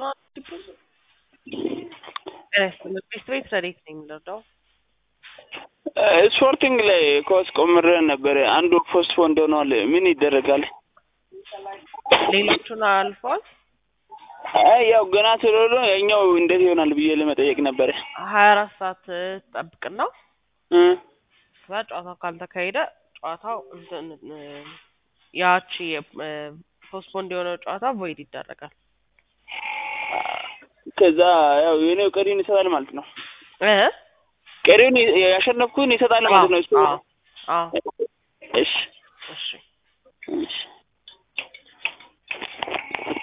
ቤት ቤት ረዴት ነኝ የምንረዳው ስፖርቲንግ ላይ ኮስ ቆምረን ነበረ። አንዱ ፖስትፖንድ ሆኗል። ምን ይደረጋል? ሌሎቹን አልፏል። አይ ያው ገና ስለሆነ የኛው እንዴት ይሆናል ብዬ ለመጠየቅ ነበረ። ሀያ አራት ሰዓት ጠብቅና እ ከዛ ጨዋታው ካልተካሄደ ጨዋታው እንትን እ ያቺ ፖስትፖንድ የሆነው ጨዋታ ቮይድ ይደረጋል። ከዛ ያው የኔው ቀሪውን ይሰጣል ማለት ነው። እ ቀሪውን ያሸነፍኩን ይሰጣል ማለት ነው። እሱ አዎ አዎ እሺ እሺ እሺ